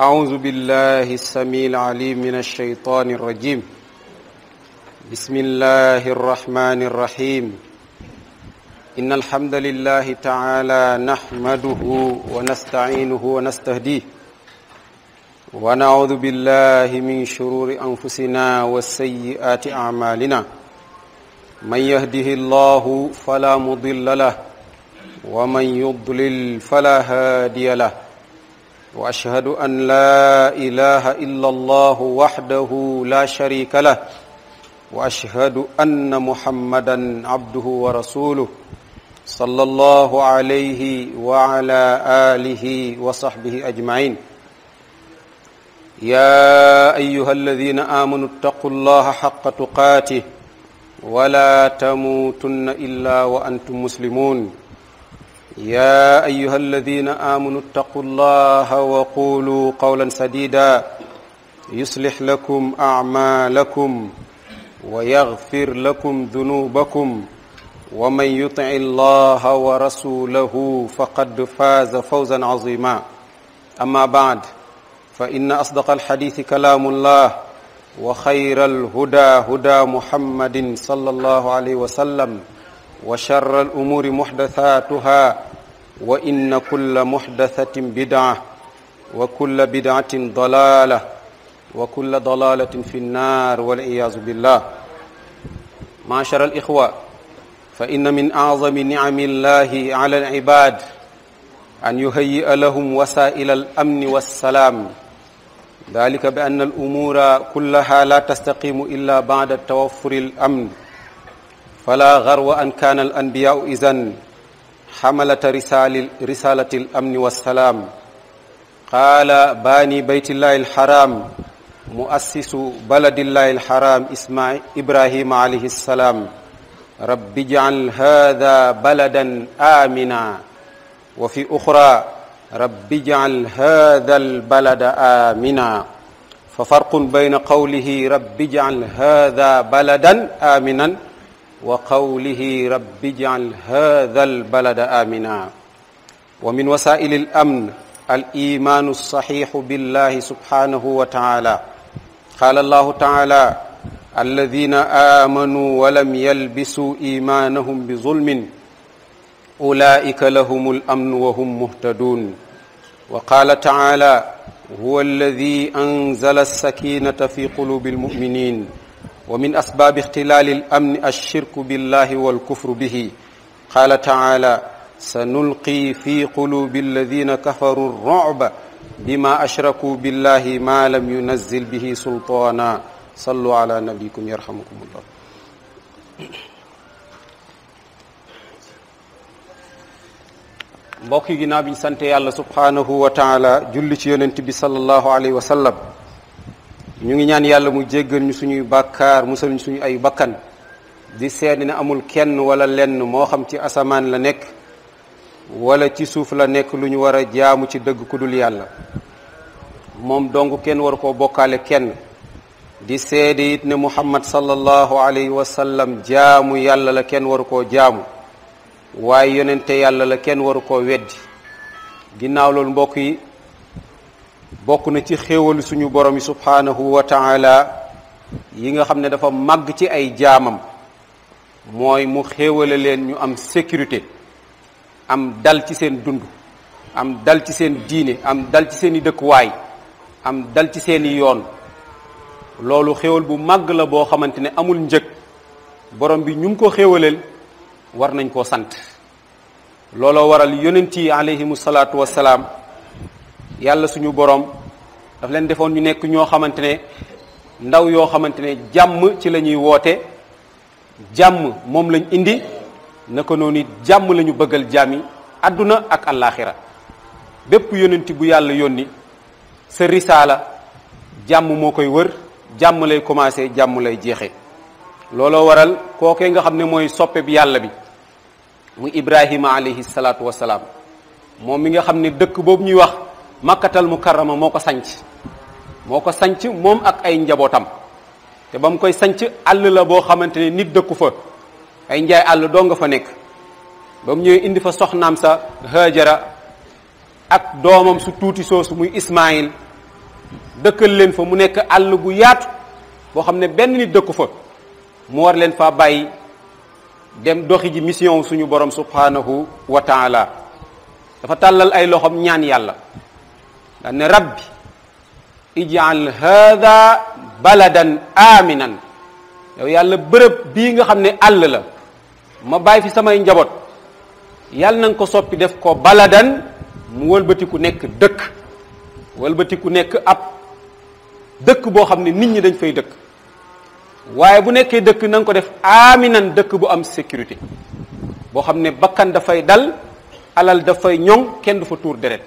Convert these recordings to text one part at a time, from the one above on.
أعوذ بالله السميع العليم من الشيطان الرجيم بسم الله الرحمن الرحيم إن الحمد لله تعالى نحمده ونستعينه ونستهديه ونعوذ بالله من شرور أنفسنا وسيئات أعمالنا من يهده الله فلا مضل له ومن يضلل فلا هادي له واشهد ان لا اله الا الله وحده لا شريك له واشهد ان محمدا عبده ورسوله صلى الله عليه وعلى اله وصحبه اجمعين يا ايها الذين امنوا اتقوا الله حق تقاته ولا تموتن الا وانتم مسلمون يا ايها الذين امنوا اتقوا الله وقولوا قولا سديدا يصلح لكم اعمالكم ويغفر لكم ذنوبكم ومن يطع الله ورسوله فقد فاز فوزا عظيما اما بعد فان اصدق الحديث كلام الله وخير الهدى هدى محمد صلى الله عليه وسلم وشر الأمور محدثاتها وإن كل محدثة بدعة وكل بدعة ضلالة وكل ضلالة في النار والعياذ بالله معاشر الإخوة فإن من أعظم نعم الله على العباد أن يهيئ لهم وسائل الأمن والسلام ذلك بأن الأمور كلها لا تستقيم إلا بعد توفر الأمن فلا غرو أن كان الأنبياء إذن حملة رسالة, رسالة الأمن والسلام قال باني بيت الله الحرام مؤسس بلد الله الحرام إسماعيل إبراهيم عليه السلام رب اجعل هذا بلدا آمنا وفي أخرى رب اجعل هذا البلد آمنا ففرق بين قوله رب اجعل هذا بلدا آمنا وقوله رب اجعل هذا البلد آمنا ومن وسائل الأمن الإيمان الصحيح بالله سبحانه وتعالى قال الله تعالى الذين آمنوا ولم يلبسوا إيمانهم بظلم أولئك لهم الأمن وهم مهتدون وقال تعالى هو الذي أنزل السكينة في قلوب المؤمنين ومن أسباب اختلال الأمن الشرك بالله والكفر به قال تعالى سنلقي في قلوب الذين كفروا الرعب بما أشركوا بالله ما لم ينزل به سلطانا صلوا على نبيكم يرحمكم الله mbokk yi ginnaaw bi ñu sante yàlla subhaanahu wa taala julli ci yonent bi sallallahu alayhi wa sallam ñu ngi ñaan yàlla mu jéggal ñu suñuy bàkkaar musal ñu suñu ay bakkan di seede ne amul kenn wala lenn moo xam ci asamaan la nekk wala ci suuf la nekk lu ñu war a jaamu ci dëgg ku dul yàlla moom dong kenn war koo bokkaale kenn di seede it ne muhammad sallallahu alayhi wa sallam jaamu yàlla la kenn waru koo jaamu waaye yonente yàlla la kenn waru koo weddi ginnaaw loolu mbokk yi bokk na ci xéewalu suñu borom yi subhaanahu wa taala yi nga xam ne dafa màgg ci ay jaamam mooy mu xéewale leen ñu am sécurité am dal ci seen dund am dal ci seen diine am dal ci seen i dëkkuwaay am dal ci seen i yoon loolu xéewal bu màgg la boo xamante ne amul njëg borom bi ñu ngi ko xéewaleel war nañ koo sant looloo waral yonent yi alayhimu salaatu wassalaam yàlla suñu borom daf leen defoon ñu nekk ñoo xamante ne ndaw yoo xamante ne jàmm ci la ñuy woote jàmm moom lañ indi naka noonu jàmm la ñu bëggal jàmmi àdduna ak allaaxira bépp yonenti bu yàlla yónni sa risaala jàmm moo koy wër jàmm lay commencé jàmm lay jeexe looloo waral kookee nga xam ne mooy soppe bi yàlla bi mu ibrahima alayhi salaatu wasalaam moom mi nga xam ne dëkk boobu ñuy wax makkatal mukarrama moo ko sanc moo ko sanc moom ak ay njabootam te ba mu koy sanc àll la boo xamante ne nit dëkku fa ay njaay àll doo nga fa nekk ba mu ñëwee indi fa soxnaam sa Haajara ak doomam su tuuti soosu muy Ismaayil dëkkal leen fa mu nekk àll bu yaatu boo xam ne benn nit dëkku fa mu war leen faa bàyyi dem doxi ji mission suñu borom subhanahu wa taala dafa tàllal ay loxom ñaan yàlla daan ne rabbi ij'al hada baladan aminan yow yàlla bërëb bii nga xam ne àll la ma bàyyi fi samay njaboot yàlla na nga ko soppi def ko baladan mu wëlbatiku nekk dëkk wëlbatiku nekk ab dëkk boo xam ne nit ñi dañ fay dëkk waaye bu nekkee dëkk na nga ko def aminan dëkk bu am sécurité boo xam ne bakkan dafay dal alal dafay ñoŋ kenn du fa tuur deret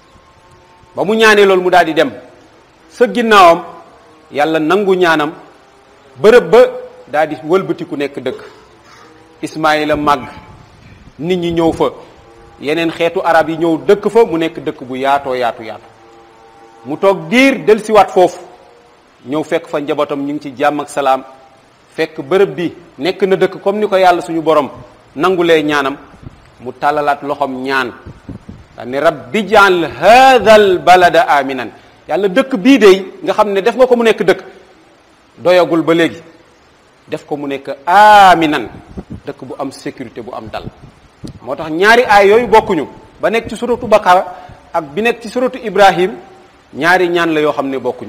ba mu ñaanee loolu mu daal di dem sa ginnaawam yàlla nangu ñaanam bërëb ba daal di wëlbatiku nekk dëkk Ismaayila màgg nit ñi ñëw fa yeneen xeetu arab yi ñëw dëkk fa mu nekk dëkk bu yaatoo yaatu yaatu mu toog diir dellusiwaat foofu ñëw fekk fa njabootam ñu ngi ci jàmm ak salaam fekk bërëb bi nekk na dëkk comme ni ko yàlla suñu borom nangulee ñaanam mu tàllalaat loxom ñaan daa ne rabbi jaal hadal balada aminan yàlla dëkk bii de nga xam ne def nga ko mu nekk dëkk doyagul ba léegi def ko mu nekk aminan dëkk bu am sécurité bu am dal moo tax ñaari aay yooyu bokkuñu ba nekk ci suratu Bakara ak bi nekk ci suratu Ibrahim ñaari ñaan la yoo xam ne bokkuñu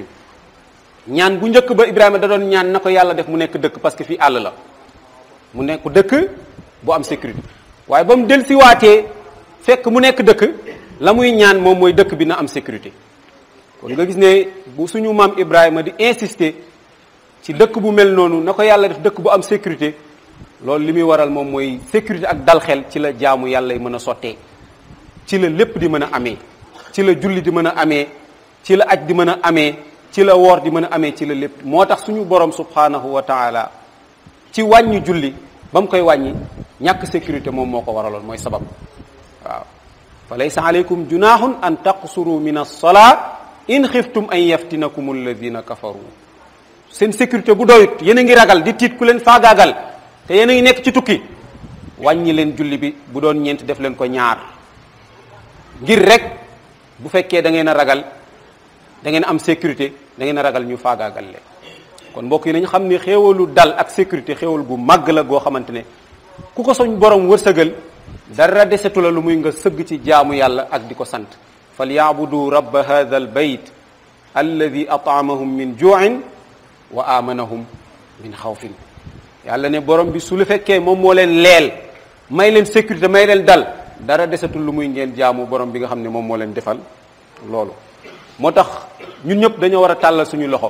ñaan bu njëkk ba Ibrahima da doon ñaan na ko yàlla def mu nekk dëkk parce que fii àll la mu nekk dëkk bu am sécurité waaye ba mu dellusiwaatee fekk mu nekk dëkk la muy ñaan moom mooy dëkk bi na am sécurité kon nga gis ne bu suñu maam Ibrahima di insister ci dëkk bu mel noonu na ko yàlla def dëkk bu am sécurité loolu li muy waral moom mooy sécurité ak dal xel ci la jaamu yàlla yi mën a sottee ci la lépp di mën a amee ci la julli di mën a amee ci la aj di mën a amee ci la woor di mën a amee ci la lépp moo tax suñu borom subhanahu wa taala ci wàññi julli ba mu koy wàññi ñàkk sécurité moom moo ko waraloon mooy sabab waaw fa laysa aleykum junahun an taqsuru min alsolaa in xiftum an yaftinakum alladina kafaru seen sécurité bu doyut yéen a ngi ragal di tiit ku leen faagaagal te yéen a ngi nekk ci tukki wàññi leen julli bi bu doon ñeent def leen ko ñaar ngir rek bu fekkee da ngeen a ragal da ngeen am sécurité da ngeen a ragal ñu faagaagal leen kon mbokk yi nañu xam ne xéewalu dal ak sécurité xéewal gu màgg la goo xamante ne ku ko soñ borom wërsëgal dara desetu la lu muy nga sëgg ci jaamu yàlla ak di ko sant fal yaabudu rabba hadha al bayt alladi ataamahum min juin wa amanahum min xawfin yàlla ne borom bi su lu fekkee moom moo leen leel may leen sécurité may leen dal dara desetul lu muy ngeen jaamu borom bi nga xam ne moom moo leen defal loolu moo tax ñun ñëpp dañoo war a tàllal suñu loxo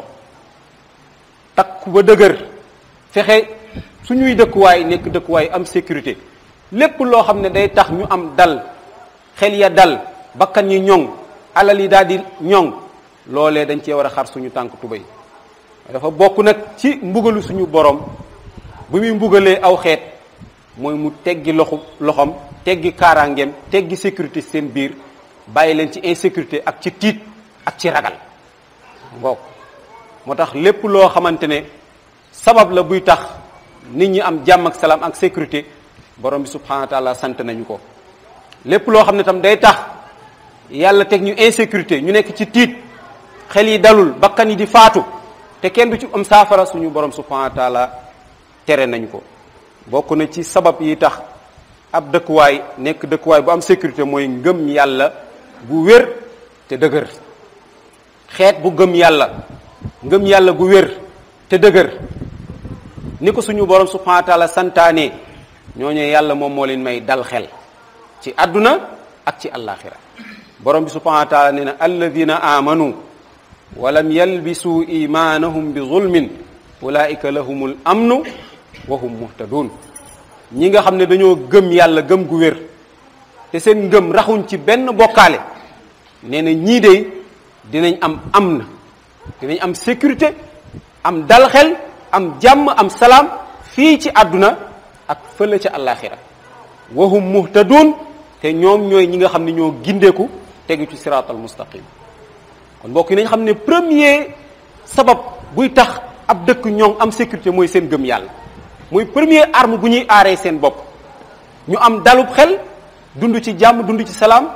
takku ba dëgër fexe suñuy dëkkuwaay nekk dëkkuwaay am sécurité lépp loo xam ne day tax ñu am dal xel ya dal bakkan yi ñoŋ alal yi daal di ñoŋ loolee dañ cee war a xar suñu tànk tubéy dafa bokk nag ci mbugalu suñu borom bu muy mbugalee aw xeet mooy mu teggi loxu loxom teggi kaaraangeem teggi sécurité seen biir bàyyi leen ci insécurité ak ci tiit ak ci ragal ngoog moo tax lépp loo xamante ne sabab la buy tax nit ñi am jàmm ak salaam ak sécurité borom bi subhanahu wa taala sant nañu ko lépp loo xam ne tam day tax yàlla teg ñu insécurité ñu nekk ci tiit xel yi dalul bakkan yi di faatu te kenn du ci am saafara suñu borom subhanahu wa taala tere nañu ko bokk na ci sabab yi tax ab dëkkuwaay nekk dëkkuwaay bu am sécurité mooy ngëm yàlla bu wér te dëgër xeet bu gëm yàlla ngëm yàlla gu wér te dëgër ni ko suñu borom subhanahu wa taala santaane ñooñu yàlla moom moo leen may dal xel ci àdduna ak ci àllaaxira borom bi subhanahu wa taala nee na alladina amanu walam yalbisu imaanahum bi zulmin ulaika lahumul amnu wa hum muhtadun ñi nga xam ne dañoo gëm yàlla gëm gu wér te seen ngëm raxuñ ci benn bokkaale nee na ñii de dinañ am am na dinañ am sécurité am dal xel am jàmm am salaam fii ci àdduna ak fële ca àllaaxira wa hum muhtadun te ñoom ñooy ñi nga xam ne ñoo gindeeku tegu ci siraatal mustaqim kon mbokk yi nañ xam ne premier sabab buy tax ab dëkk ñoŋ am sécurité mooy seen gëm yàlla mooy premier arme bu ñuy aaree seen bopp ñu am dalub xel dund ci jàmm dund ci salaam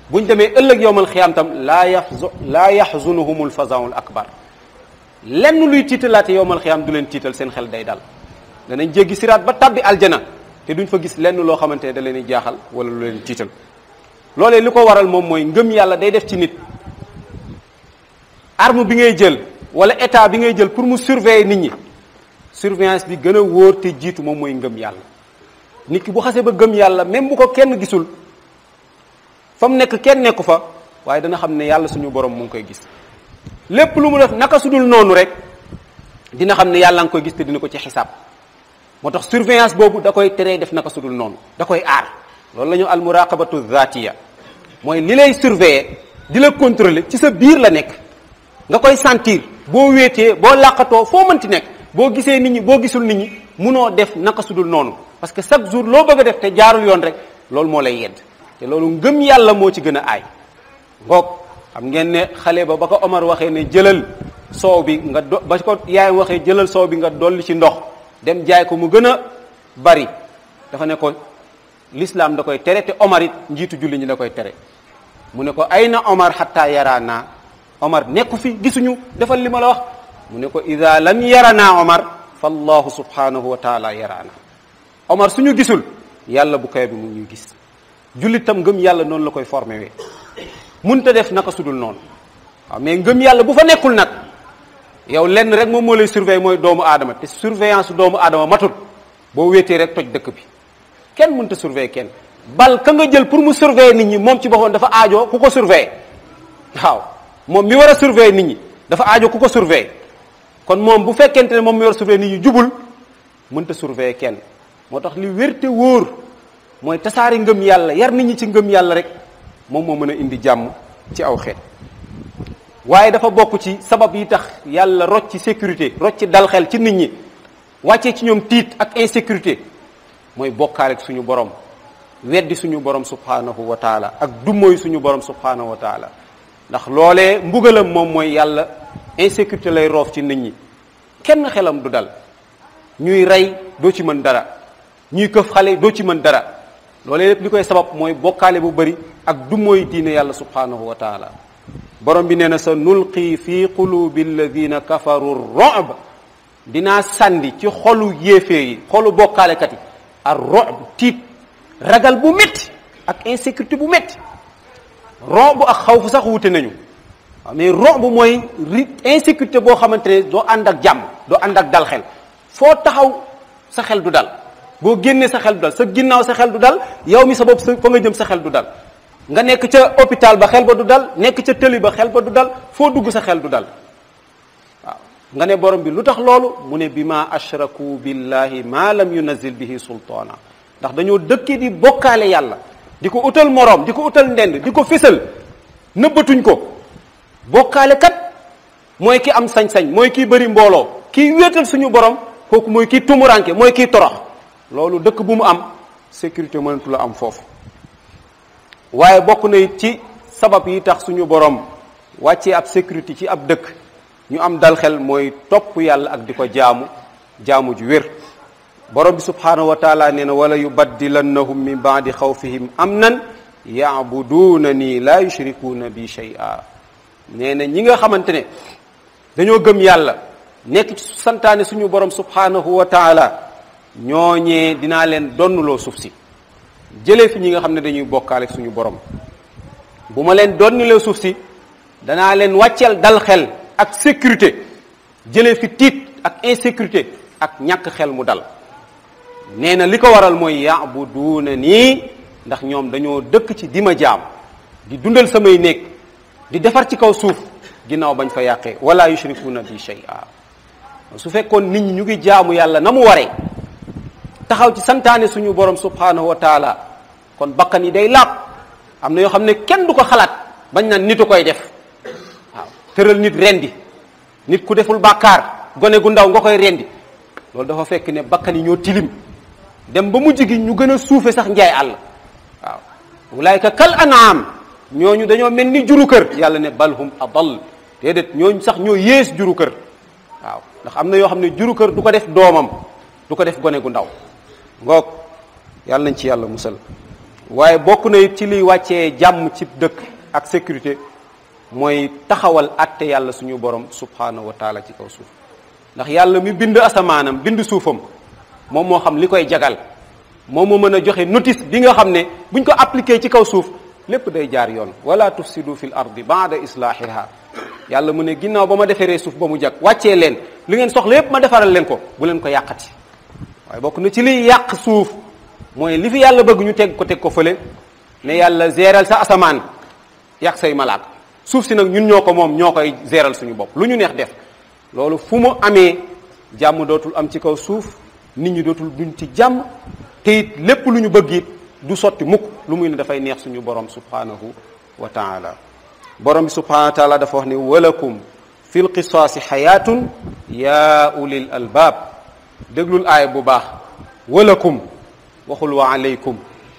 buñ demee ëllëg yowmal xiyaam tam laa yaxzu laa yaxzunuhumul fazaul akbar lenn luy tiitalaate yowmal xiyaam du leen tiital seen xel day dal danañ jéggi siraat ba tabbi aljana te duñ fa gis lenn loo xamante ne da leen di jaaxal wala lu leen tiital loolee li ko waral moom mooy ngëm yàlla day def ci nit arme bi ngay jël wala état bi ngay jël pour mu surveiller nit ñi surveillance bi gën a wóor te jiitu moom mooy ngëm yàlla nit ki bu xasee ba gëm yàlla même bu ko kenn gisul fa mu nekk kenn nekku fa waaye dana xam ne yàlla suñu borom mu ngi koy gis lépp lu mu def naka sudul noonu rek dina xam ne yàlla nga koy gis te dina ko ci xisaab moo tax surveillance boobu da koy teree def naka sudul noonu da koy aar loolu la ñu al muraqabatu zatiya mooy li lay surveiller di la contrôler ci sa biir la nekk nga koy sentir boo wéetee boo làqatoo foo mënti nekk boo gisee nit ñi boo gisul nit ñi munoo def naka sudul noonu parce que chaque jour loo bëgg a def te jaarul yoon rek loolu moo lay yedd te loolu ngëm yàlla moo ci gën a aay ngoog xam ngeen ne xale ba ba ko Omar waxee ne jëlal soow bi nga do ba ko yaayam waxee jëlal soow bi nga dolli ci ndox dem jaay ko mu gën a bari dafa ne ko l'islam da koy tere te Omar it njiitu julli ñi da koy tere mu ne ko ay na Omar xatta yaraana Omar nekku fi gisuñu defal li ma la wax mu ne ko ida lam yarana Omar fa allahu subhanahu wa taala yaraana Omar suñu gisul yàlla bu kawe bi mu ñuy gis jullit tam ngëm yàlla noonu la koy formé wee munta def naka sudul noonu waaw mais ngëm yàlla bu fa nekkul nag yow lenn rek moom moo lay surveiller mooy doomu aadama te surveillance doomu aadama matul boo wéetee rek toj dëkk bi kenn mënta surveiller kenn bal ka nga jël pour mu surveiller nit ñi moom ci boppam dafa aajoo ku ko surveiller waaw moom mi war a surveiller nit ñi dafa aajo ku ko surveiller kon moom bu fekkente ne moom mi war a surveiller nit ñi jubul mënta surveiller kenn moo tax li wérte wóor mooy tasaari ngëm yàlla yar nit ñi ci ngëm yàlla rek moom moo mën a indi jàmm ci aw xeet waaye dafa bokk ci sabab yi tax yàlla rocc ci sécurité rocc ci dal xel ci nit ñi wàccee ci ñoom tiit ak insécurité mooy bokkaale ak suñu borom weddi suñu borom subhanahu wa taala ak dummóoy suñu borom subhanahu wa taala ndax loolee mbugalam moom mooy yàlla insécurité lay roof ci nit ñi kenn xelam du dal ñuy rey doo ci mën dara ñuy këf xale doo ci mën dara loolee lépp li koy sabab mooy bokkaale bu bëri ak dummóoy diine yàlla subhanahu wa taala borom bi nee na sa nulqi fi qulubi alladina kafaru rob dinaa sàndi ci xolu yéefee yi xolu bokkaalekat yi ar rob tiit ragal bu métti ak insécurité bu métti rob ak xawfu sax wute nañu waaw mais rob mooy ri insécurité boo xamante ne doo ànd ak jàmm doo ànd ak dal xel foo taxaw sa xel du dal boo génnee sa xel du dal sa ginnaaw sa xel du dal yow mi sa bopp sa fa nga jëm sa xel du dal nga nekk ca hôpital ba xel ba du dal nekk ca tëli ba xel ba du dal foo dugg sa xel du dal waaw nga ne borom bi lu tax loolu mu ne bi ma ashraku billahi ma lam yunazil bihi sultaana ndax dañoo dëkkee di bokkaale yàlla di ko utal moroom di ko utal ndend di ko fésal nëbbatuñ ko bokkaale kat mooy ki am sañ-sañ mooy kii bëri mbooloo kii wéetal suñu borom kooku mooy kii tumuranke mooy kii torox loolu dëkk bu mu am sécurité mënatu la am foofu waaye bokk na ci sabab yi tax suñu borom wàccee ab sécurité ci ab dëkk ñu am dal xel mooy topp yàlla ak di ko jaamu jaamu ju wér borom bi subhanahu wa taala nee na wala yubaddilannahum min baadi xawfihim amnan yaabuduuna nii laa yushrikuuna bi shay'a nee na ñi nga xamante ne dañoo gëm yàlla nekk ci santaane suñu borom subhanahu wa taala ñooñee dinaa leen donnuloo suuf si jëlee fi ñi nga xam ne dañuy bokkaale suñu borom bu ma leen donnilee suuf si danaa leen wàcceel dal xel ak sécurité jëlee fi tiit ak insécurité ak ñàkk xel mu dal nee na li ko waral mooy yaabuduuna nii ndax ñoom dañoo dëkk ci di ma jaam di dundal samay néeg di defar ci kaw suuf ginnaaw bañ fa yàqee wala yushrikuuna bi shay'a su fekkoon nit ñi ñu ngi jaamu yàlla na mu waree taxaw ci santaane suñu borom subhanahu wa taala kon bakkan yi day laab am na yoo xam ne kenn du ko xalaat bañ naan nitu koy def waaw tëral nit rendi nit ku deful bàkkaar gone gu ndaw nga koy rendi loolu dafa fekk ne bakkan yi ñoo tilim dem ba mujj gi ñu gën a suufe sax njaay àll waaw ulaayka kal anaam ñooñu dañoo mel ni juru kër yàlla ne balhum adal déedéet ñooñu sax ñoo yées juru kër waaw ndax am na yoo xam ne juru kër du ko def doomam du ko def gone gu ndaw ngoog yàlla nañ ci yàlla musal waaye bokk na it ci liy wàccee jàmm ci dëkk ak sécurité mooy taxawal atte yàlla suñu borom subhanahu wa taala ci kaw suuf ndax yàlla mi bind asamaanam bind suufam moom moo xam li koy jagal moom moo mën a joxe notice bi nga xam ne buñ ko appliqué ci kaw suuf lépp day jaar yoon wala tufsidu fil ardi baada islahiha yàlla mu ne ginnaaw ba ma defaree suuf ba mu jag wàccee leen li ngeen soxla yépp ma defaral leen ko bu leen ko yàqati waaye bokk na ci liy yàq suuf mooy li fi yàlla bëgg ñu teg ko teg ko fële ne yàlla géral sa asamaan yàq say malaaka suuf si nag ñun ñoo ko moom ñoo koy géral suñu bopp lu ñu neex def loolu fu mu amee jàmm dootul am ci kaw suuf nit ñi dootul duñ ci jàmm te it lépp lu ñu bëgg it du sotti mukk lu muy ne dafay neex suñu borom subhanahu wa taala borom bi subhanahu wa taala dafa wax ne walakum fi lqisaasi xayaatun yaa ulil albaab déglul aaya bu baax walakum waxul wa aleykum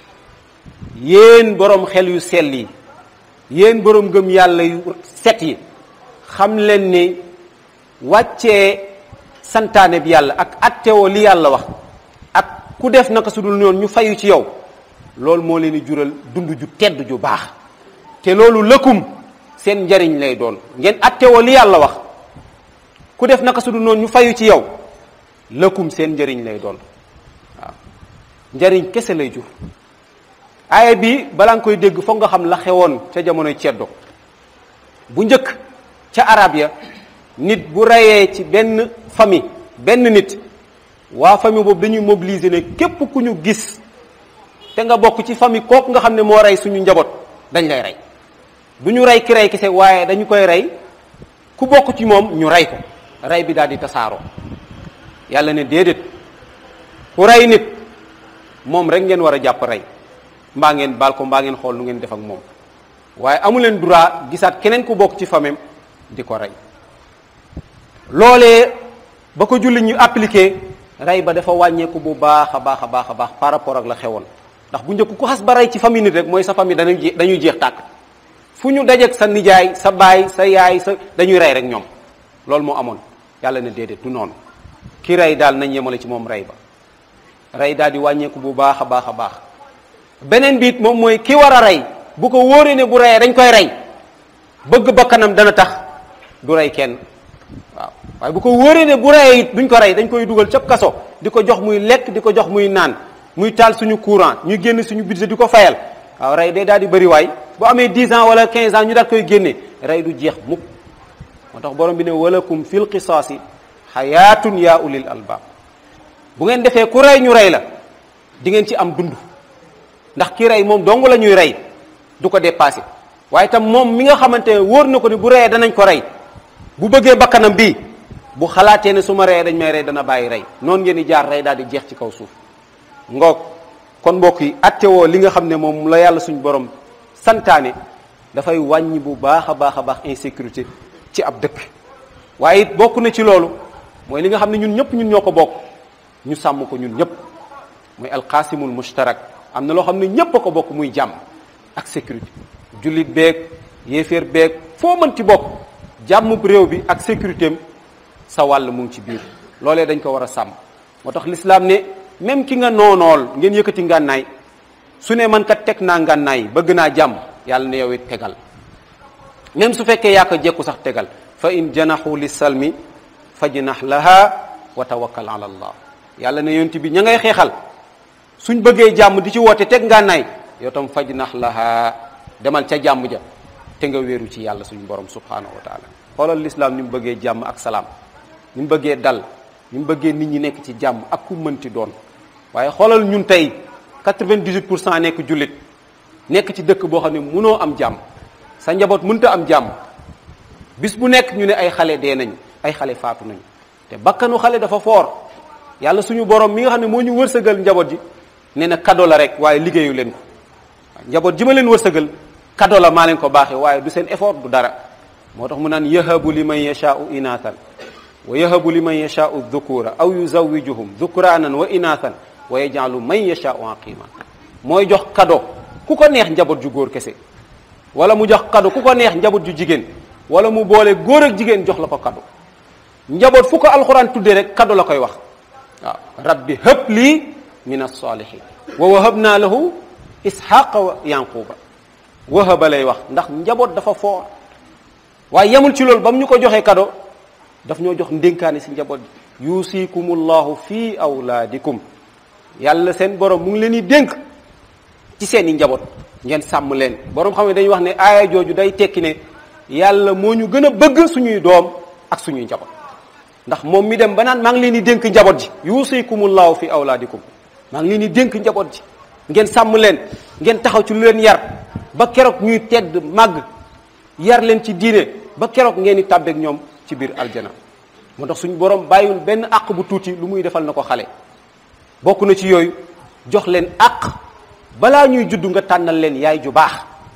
yéen borom xel yu sell yi yéen borom gëm yàlla yu set yi xam leen ni wàccee santaane bi yàlla ak attewoo li yàlla wax ak ku def naka su dul noonu ñu fayu ci yow loolu moo leen di jural dund ju tedd ju baax te loolu lëkkum seen njariñ lay doon ngeen attewoo li yàlla wax ku def naka su dul noonu ñu fayu ci yow lëkkum seen njariñ lay doon waaw njariñ kese lay jur aaya bi balaa nga koy dégg foog nga xam la xewoon ca jamonoy ceddo bu njëkk ca arab ya nit bu reyee ci benn famille benn nit waa famille boobu dañuy mobiliser ne képp ku ñu gis te nga bokk ci famille kooku nga xam ne moo rey suñu njaboot dañ lay rey du ñu rey ki rey kese waaye dañu koy rey ku bokk ci moom ñu rey ko rey bi daal di tasaaroo yàlla ne déedéet ku rey nit moom rek ngeen war a jàpp rey mbaa ngeen baal ko mbaa ngeen xool nu ngeen def ak moom waaye amu leen droit gisaat keneen ku bokk ci famem di ko rey loolee ba ko julli ñu appliqué rey ba dafa wàññeeku bu baax a baax a baax a baax par rapport ak la xewoon ndax bu njëkk ku xas ba rey ci famille nit rek mooy sa famille dañuy dañuy jeex tàkk fu ñu dajeek sa nijaay sa baay sa yaay sa dañuy rey rek ñoom loolu moo amoon yàlla ne déedéet du noonu ki rey daal nañ yemale ci moom rey ba rey daal di wàññeeku bu baax a baax a baax beneen biit moom mooy ki war a rey bu ko wóoree ne bu reyee dañ koy rey bëgg bakkanam dana tax du rey kenn waaw waaye bu ko wóoree ne bu reyee it duñ ko rey dañ koy dugal cab kaso di ko jox muy lekk di ko jox muy naan muy taal suñu courant ñu génn suñu budget di ko fayal waaw rey day daal di bëri waay bu amee 10 ans wala 15 ans ñu daal koy génne rey du jeex mukk moo tax borom bi ne walakum fil qisaasi xayaatun yaa ulil albaab bu ngeen defee ku rey ñu rey la di ngeen ci am dund ndax ki rey moom dong la ñuy rey du ko dépassé waaye tam moom mi nga xamante ne wóor na ko ni bu reyee danañ ko rey bu bëggee bakkanam bii bu xalaatee ne su ma reyee dañ may rey dana bàyyi rey noonu ngeen di jaar rey daal di jeex ci kaw suuf ngoog kon mbokk yi attewoo li nga xam ne moom la yàlla suñu borom santaane dafay wàññi bu baax a baax a baax insécurité ci ab dëkk waaye it bokk na ci loolu mooy li nga xam ne ñun ñëpp ñun ñoo ko bokk ñu sàmm ko ñun ñëpp mooy alqaasimul mushtarak am na loo xam ne ñépp a ko bokk muy jàmm ak sécurité jullit beeg yéeféer beeg foo mënti bokk jàmm réew bi ak sécurité am sa wàll mu ngi ci biir loolee dañ ko war a sàmm moo tax lislaam ne même ki nga noonool ngeen yëkkati ngànnaay su ne man kat teg naa ngànnaay bëgg naa jàmm yàlla ne yow it tegal même su fekkee yaa ko jekku sax tegal fa in janaxu li salmi fajnax laha wa tawakkal ala allah yàlla ne yonti bi ña ngay xeexal suñ bëggee jàmm di ci woote teg ngànnaay yow tam faj nax laha demal ca jàmm ja te nga wéeru ci yàlla suñu borom subhanahu wa taala xoolal lislaam ni mu bëggee jàmm ak salaam ni mu bëggee dal ni mu bëggee nit ñi nekk ci jàmm ak ku mënti doon waaye xoolal ñun tey 98 pour cent nekk jullit nekk ci dëkk boo xam ne mënoo am jàmm sa njaboot mënta am jàmm bis bu nekk ñu ne ay xale dee nañu ay xale faatu nañu te bakkanu xale dafa foor yàlla suñu borom mi nga xam ne moo ñu wërsëgal njaboot ji nee na kado la rek waaye liggéeyu leen ko njaboot ji ma leen wërsëgal kado la maa leen ko baaxee waaye du seen effort du dara moo tax mu naan yahabu liman yashaau inathan wa yahabu liman yashaau dhukura aw yuzawijuhum dhukranan wa inathan wa yajalu man yashaau aqima mooy jox kado ku ko neex njaboot ju góor kese wala mu jox kado ku ko neex njaboot ju jigéen wala mu boole góor ak jigéen jox la ko kado njaboot fu ko alxuraan tuddee rek kado la koy wax waaw rabbi hëb lii min alsalihin wa wahabna lahu isxaqa wa yanquba wahaba lay wax ndax njaboot dafa foor waaye yemul ci loolu ba mu ñu ko joxee kado daf ñoo jox ndénkaane si njaboot bi yusikumullahu fi awlaadikum yàlla seen borom mu ngi leen di dénk ci seen i njaboot ngeen sàmm leen borom xam ne dañuy wax ne aaya jooju day tekki ne yàlla moo ñu gën a bëgg suñuy doom ak suñuy njaboot ndax moom mi dem ba naan maa ngi leen di dénk njaboot ji yusikumullahu fi awlaadikum maa ngi leen di dénk njaboot ji ngeen sàmm leen ngeen taxaw ci lu leen yar ba keroog ñuy tedd màgg yar leen ci diine ba keroog ngeen di tàbbeek ñoom ci biir aljana moo tax suñu borom bàyyiwul benn àq bu tuuti lu muy defal na ko xale bokk na ci yooyu jox leen àq balaa ñuy judd nga tànnal leen yaay ju baax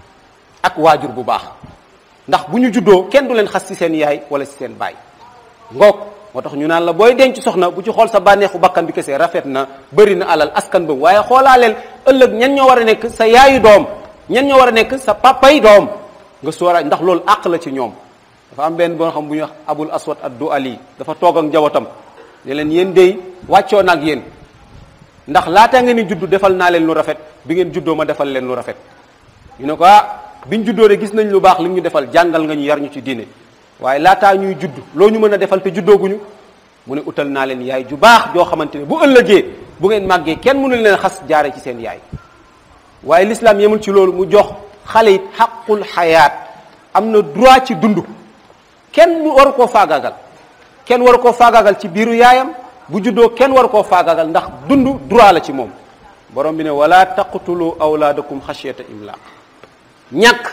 ak waajur bu baax ndax bu ñu juddoo kenn du leen xas ci seen yaay wala ci seen baay ngoog moo tax ñu naan la booy denc soxna bu ci xool sa bànneexu bakkan bi kese rafet na bëri na alal askan ba waaye xoolaaleel ëllëg ñan ñoo war a nekk sa yaayu doom ñan ñoo war a nekk sa papay doom nga sóora ndax loolu àq la ci ñoom dafa am benn boo xam bu ñuy wax abul aswad addu ali dafa toog ak njabootam ne leen yéen dey wàccoo na ak yéen ndax laata ngeen di juddu defal naa leen lu rafet bi ngeen juddoo ma defal leen lu rafet ñu ne ko ah biñ juddoo de gis nañ lu baax li ñu defal jàngal nga ñu yar ñu ci diine waaye laataa ñuy judd loo ñu mën a defal te juddooguñu mu ne utal naa leen yaay ju baax joo xamante ne bu ëllëgee bu ngeen màggee kenn mënul leen xas jaare ci seen yaay waaye l'islam yemul ci loolu mu jox xale it xaqul xayaat am na droit ci dund kenn mu waru koo faagaagal kenn waru koo faagaagal ci biiru yaayam bu juddoo kenn waru koo faagaagal ndax dund droit la ci moom borom bi ne wala taqtulu awlaadakum xashyata imlaq ñàkk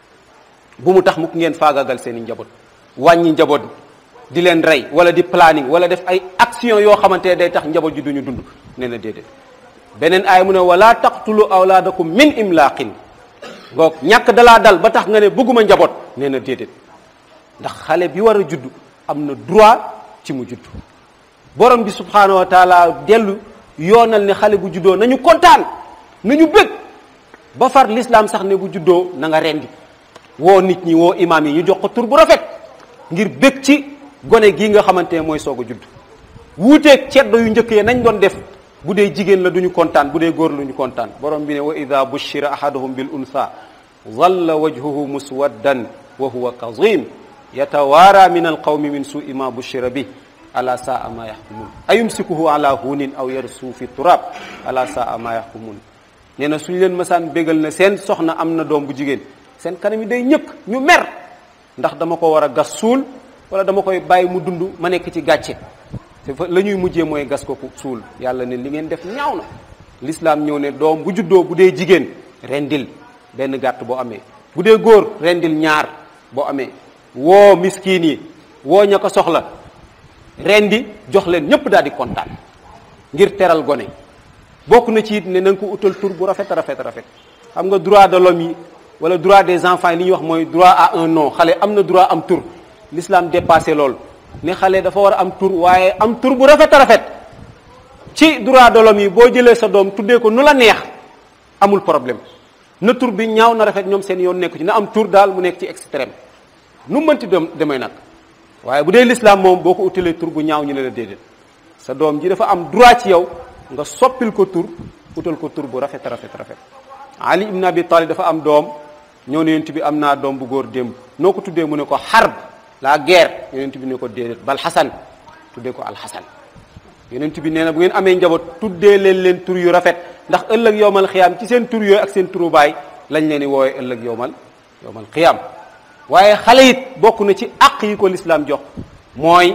bu mu tax mukk ngeen faagaagal seen i njaboot wàññi njaboot di leen rey wala di planning wala def ay action yoo xamante ne day tax njaboot ji duñu dund nee na déedéet beneen aay mu ne wala taqtulu awlaadakum min imlaqin ngoog ñàkk dalaa dal ba tax nga ne bëgguma njaboot nee na déedéet ndax xale bi war a judd am na droit ci mu judd borom bi subhanahu wa taala dellu yoonal ne xale bu juddoo nañu kontaan nañu bëgg ba far l'islam sax ne bu juddoo na nga rendi woo nit ñi woo imaam yi ñu jox ko tur bu rafet ngir bëgg ci gone gii nga xamante ne mooy soog a judd wuuteeg ceddo yu njëkk yi nañ doon def bu dee jigéen la duñu kontaan bu dee góor la duñu kontaan borom bi ne wa ida bushira ahaduhum bil unsa zalla wajhuhu muswaddan wa huwa kazim yatawaara min alqawmi min suui ma bushira bi ala saa ma yaxkumun ayumsikuhu ala hunin aw yarsu fi turab ala saa ma yaxkumun nee na suñu leen masaan bégal na seen soxna am na doom bu jigéen seen kanam yi day ñëkk ñu mer ndax dama ko war a gas suul wala dama koy bàyyi mu dund ma nekk ci gàcce te fa la ñuy mujjee mooy gas ko suul yàlla ne li ngeen def ñaaw na l'islam ñëw ne doom bu juddoo bu dee jigéen rendil benn gàtt boo amee bu dee góor rendil ñaar boo amee woo miskiin yi woo ña ko soxla rendi jox leen ñëpp daal di kontaan ngir teral gone bokk na ci it ne na nga ko utal tur bu rafet rafet rafet xam nga droit de l'homme yi wala droit des enfants yi li ñuy wax mooy droit à un nom xale am na droit am tur l'islam dépassé loolu ne xale dafa war a am tur waaye am tur bu rafet a rafet ci droit de l'homme yi boo jëlee sa doom tuddee ko nu la neex amul problème na tur bi ñaaw na rafet ñoom seen yoon nekku ci na am tur daal mu nekk ci extrême nu mënti dem demee nag waaye bu dee l'islam moom boo ko utalee tur bu ñaaw ñu ne la déedéet sa doom ji dafa am droit ci yow nga soppil ko tur utal ko tur bu rafet rafet rafet ali ibn abi talib dafa am doom ñëw ne yonent bi am naa doom bu góor démb noo ko tuddee mu ne ko xarb la guerre yonent bi ne ko déedéet bal xasan tuddee ko alxasan yonent bi nee na bu ngeen amee njaboot tuddee leen leen tur yu rafet ndax ëllëg yowmal xiyaam ci seen tur yooyu ak seen turu baay lañ leen di woowe ëllëg yowmal yowmal xiyaam waaye xale it bokk na ci àq yi ko l'islam jox mooy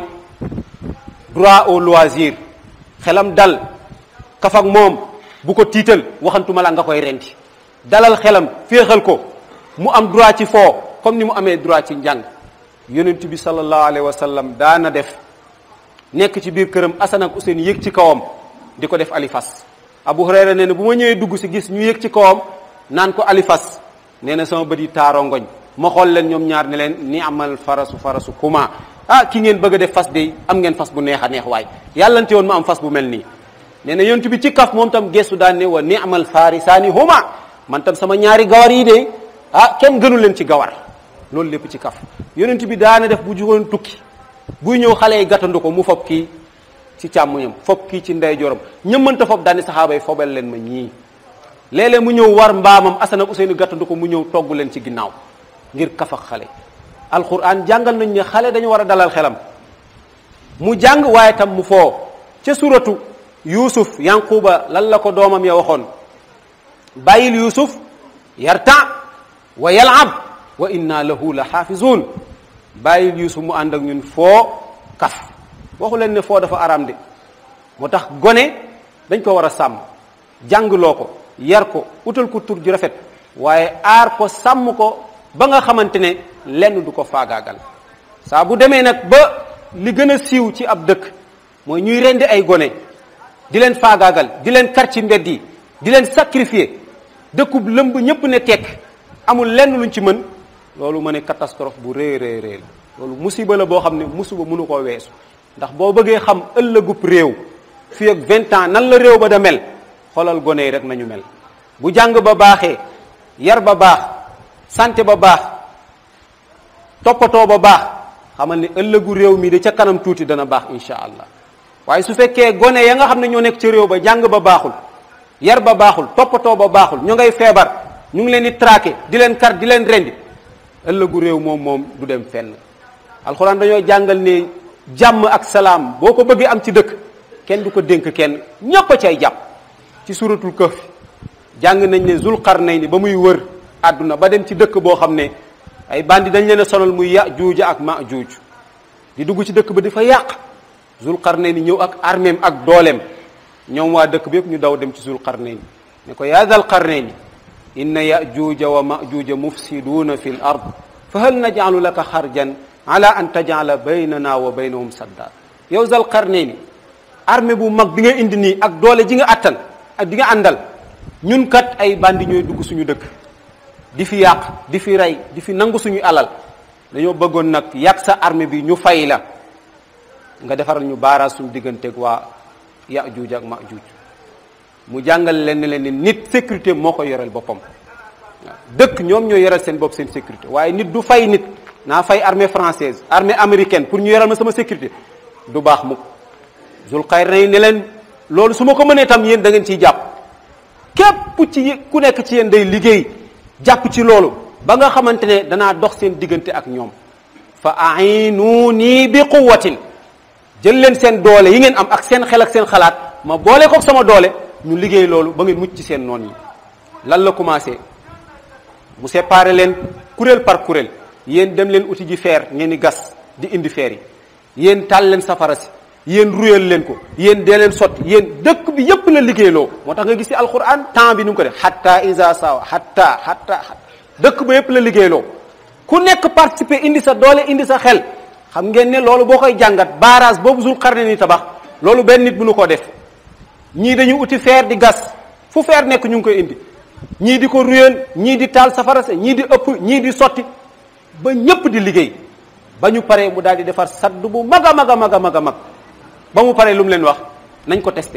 droit au loisir xelam dal kaf ak moom bu ko tiital waxantuma la nga koy rendi dalal xelam féexal ko mu am droit ci foo comme ni mu amee droit ci njàng yonent bi sallallahu alayhi wa sallam daana def nekk ci biir këram Asan ak Useen yéeg ci kawam di ko def alifas Abu Hurayra nee na bu ma ñëwee dugg si gis ñu yéeg ci kawam naan ko alifas nee na sama bët yi taaroo ngoñ ma xool leen ñoom ñaar ne leen ni amal farasu farasu kuma ah ki ngeen bëgg a def fas de am ngeen fas bu neex a neex waay yàllante woon ma am fas bu mel nii nee na yonent bi ci kaf moom tam gestu daan ne wa ni amal farisaani huma man tam sama ñaari gawar yi de ah kenn gënu leen ci gawar loolu lépp ci kaf yonent bi daana def bu jugoon tukki buy ñëw xale yi gàttandu ko mu fob kii ci càmmoñam fob kii ci ndeyjooram ñëmmanta fob daani saxaaba yi fobal leen ma ñii léeg-léeg mu ñëw war mbaamam Asan ak Useynu gàttandu ko mu ñëw togg leen ci ginnaaw ngir kaf ak xale alquran jàngal nañ ne xale dañu war a dalal xelam mu jàng waaye tam mu foo ca suratu yuusuf yanquba lan la ko doomam ya waxoon bàyyil yuusuf yarta wa yalab wa inna lahu la xaafizun bàyyil yuusuf mu ànd ak ñun foo kaf waxu leen ne foo dafa araam de moo tax gone dañ ko war a sàmm jàngloo ko yar ko utal ko tur ju rafet waaye aar ko sàmm ko ba nga xamante ne lenn du ko faagaagal saa bu demee nag ba li gën a siiw ci ab dëkk mooy ñuy rendi ay gone di leen faagaagal di leen kar ci mbedd yi di leen sacrifier dëkkub lëmb ñëpp ne tekk amul lenn luñ ci mën loolu ma ne catastrophe bu rëy rëy rëy la loolu musiba la boo xam ne musiba mënu koo weesu ndax boo bëggee xam ëllëgub réew fii ak vingt ans nan la réew ba da mel xoolal gone yi rek nañu mel bu jàng ba baaxee yar ba baax santé ba baax toppatoo ba baax xamal ni ëllëgu réew mi de ca kanam tuuti dana baax insha allah waaye su fekkee gone ya nga xam ne ñoo nekk ca réew ba jàng ba baaxul yar ba baaxul toppatoo ba baaxul ñu ngay feebar ñu ngi leen di traqué di leen kar di leen rendi ëllëgu réew moom moom du dem fenn alxuraan dañoo jàngal ne jàmm ak salaam boo ko bëggee am ci dëkk kenn du ko dénk kenn ñépp a cay jàpp ci suratul kahf jàng nañ ne zul qarnayni ba muy wër àdduna ba dem ci dëkk boo xam ne ay bandi dañ leen a sonal muy Yaajuuj ak Maajuuj di dugg ci dëkk ba di fa yàq zul qarnayni ñëw ak armeem ak dooleem ñoom waa dëkk bi yëpp ñu daw dem ci zul qarnayni ne ko yaa zal qarnayni inna Yaajuuja wa Maajuuja mufsiduuna fi l ard fa hal najcalu laka xarjan ala an tajcala baynana wa baynahum sadda yow zal qarnayni armée bu mag bi nga indi nii ak doole ji nga attan ak di nga àndal ñun kat ay bandi ñooy dugg suñu dëkk di fi yàq di fi rey di fi nangu suñu alal dañoo bëggoon nag yàq sa armée bi ñu fay la nga defaral ñu baaraas suñu digganteeg waa Yaajuuj ak Maajuuj mu jàngal leen ne leen ni nit sécurité moo ko yoreel boppam waaw dëkk ñoom ñoo yoreel seen bopp seen sécurité waaye nit du fay nit naa fay armée française armée américaine pour ñu yoreel ma sama sécurité du baax mukk Zulqarnayn ne leen loolu su ma ko mënee tam yéen da ngeen ciy jàpp képp ci ku nekk ci yéen day liggéey jàpp ci loolu ba nga xamante ne danaa dox seen diggante ak ñoom fa a'inuuni bi quwwatin jël leen seen doole yi ngeen am ak seen xel ak seen xalaat ma boole ko sama doole ñu liggéey loolu ba ngeen mucc ci seen noon yi lan la commencé mu séparé leen kuréel par kuréel yéen dem leen uti ji feer ngeen di gas di indi feer yi yéen taal leen safara si yéen ruyal leen ko yéen dee leen sotti yéen dëkk bi yépp la liggéeyloo moo tax nga gis ci alquran temps bi nu ngi ko def hatta isa sawa hatta hatta dëkk ba yépp la liggéeyloo ku nekk participer indi sa doole indi sa xel xam ngeen ne loolu boo koy jàngat barrage boobu Zul Qarnayni tabax loolu benn nit mënu koo def ñii dañu uti feer di gas fu feer nekk ñu ngi koy indi ñii di ko ruyal ñii di taal safara sa ñii di ëpp ñii di sotti ba ñépp di liggéey ba ñu paree mu daal di defar sadd bu mag a mag a mag a mag a mag ba mu paree lu mu leen wax nañ ko testé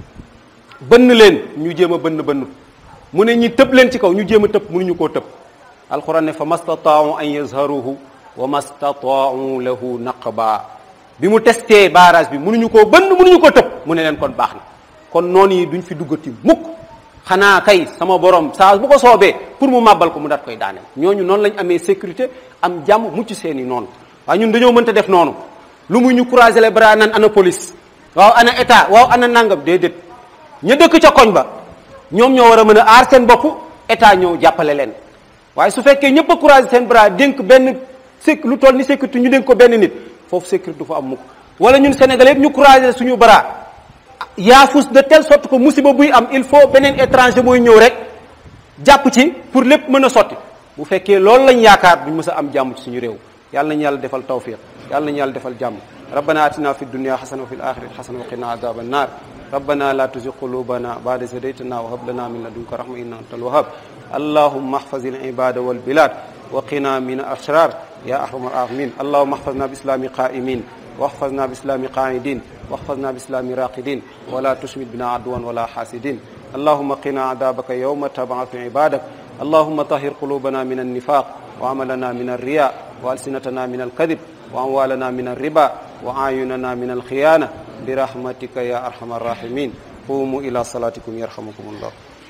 bënn leen ñu jéem a bënn bënnut mu ne ñi tëb leen ci kaw ñu jéem a tëb mënuñu koo tëb alquran ne fa mastataau an yazharuhu wa mastataau lahu naqba bi mu testé barrage bi mënuñu koo bënn mënuñu koo tëb mu ne leen kon baax na kon noonu yi duñ fi duggati mukk xanaa kay sama borom saa bu ko soobee pour mu màbbal ko mu daat koy daaneel ñooñu noonu lañ amee sécurité am jàmm mucc seeni noonu waaye ñun dañoo mënta def noonu lu muy ñu croiser les bras naan ana police waaw ana état waaw ana nangam déedéet ña dëkk ca koñ ba ñoom ñoo war a mën a aar seen bopp état ñëw jàppale leen waaye su fekkee ñëpp a croiser seen bras dénk benn séc lu toll ni sécurité ñu dénk ko benn nit foofu sécurité du fa am mukk wala ñun Sénégalais yëpp ñu croiser suñu bras yaafus de telle sorte que musiba buy am il faut beneen étranger mooy ñëw rek jàpp ci pour lépp mën a sotti bu fekkee loolu lañ yaakaar duñ mës a am jàmm ci suñu réew yàlla nañu yàlla defal tawfiq yàlla nañu yàlla defal jàmm rabbana atina fi dunya xasana wa fi l axirati xasana wa qina adaba annar rabbana la tuzigh qulubana ba'da idh hadaytana wa hab lana min ladunka rahma innaka antal wahhab allahumma ihfaz al ibada wal bilad wa qina min al ashrar ya arhamar rahimin allahumma ihfazna bi islami qa'imin واحفظنا بإسلام قاعدين واحفظنا بإسلام راقدين ولا تشمت بنا عدوا ولا حاسدين اللهم قنا عذابك يوم تبعث عبادك اللهم طهر قلوبنا من النفاق وعملنا من الرياء وألسنتنا من الكذب وأموالنا من الربا وأعيننا من الخيانة برحمتك يا أرحم الراحمين قوموا إلى صلاتكم يرحمكم الله